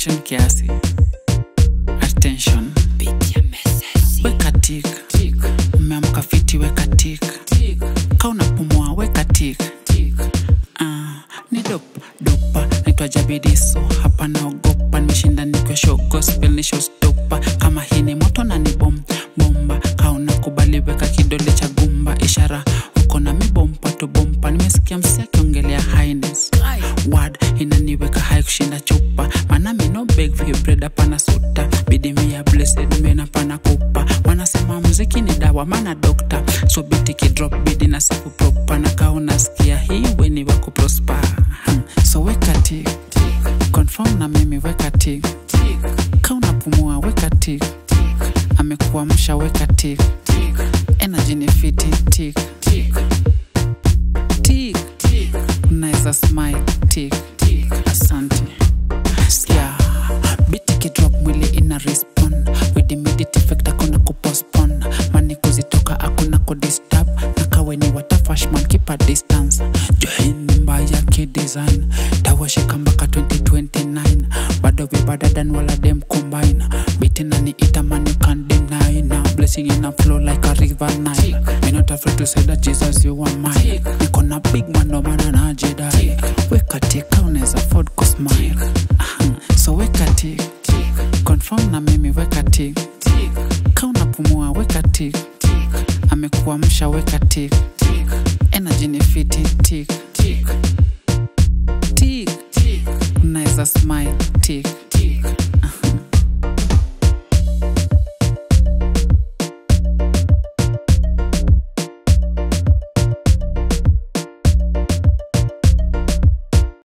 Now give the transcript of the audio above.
attention kiasi attention weka tik umeamka fiti weka tik ka unapumua weka tik Ah, ni dop dopa naitwa jabidiso hapa naogopa nimeshinda nikiwa show gospel ni showstopper kama hii ni moto na ni bom bomba kauna kubali weka kidole cha gumba ishara uko na mibompa tu bompa nimesikia msi akiongelea highness word inaniweka hai kushinda chupa maana mi no beg for your bread hapana suta bidi mi ya blessed mena pana kupa wanasema muziki ni dawa maana dokta so biti kidrop bidi na safu propa na kaa unasikia hii weni wako prosper Hmm. so weka tik confirm na mimi weka tik ka unapumua weka tik amekuamsha weka tik energy ni fiti tik tik unaweza smile tik asante yeah. biti kidrop mwili ina respond with immediate effect hakuna kupostpone mani kuzitoka hakuna kudisturb na kawe ni watafashman kipa distance joini mbaya kidesign tawashika mpaka 2029 bado vibadadan wala dem combine biti nani itaman you can't deny now blessing in a flow like a river Nile me not afraid to say that Jesus you are mine niko na big man no maana najidai weka tika unaweza afford kusmile Aha, so weka tik confirm na mimi weka tik ka unapumua weka tik amekuamsha weka tik energy ni fiti tik tik unaweza smile tik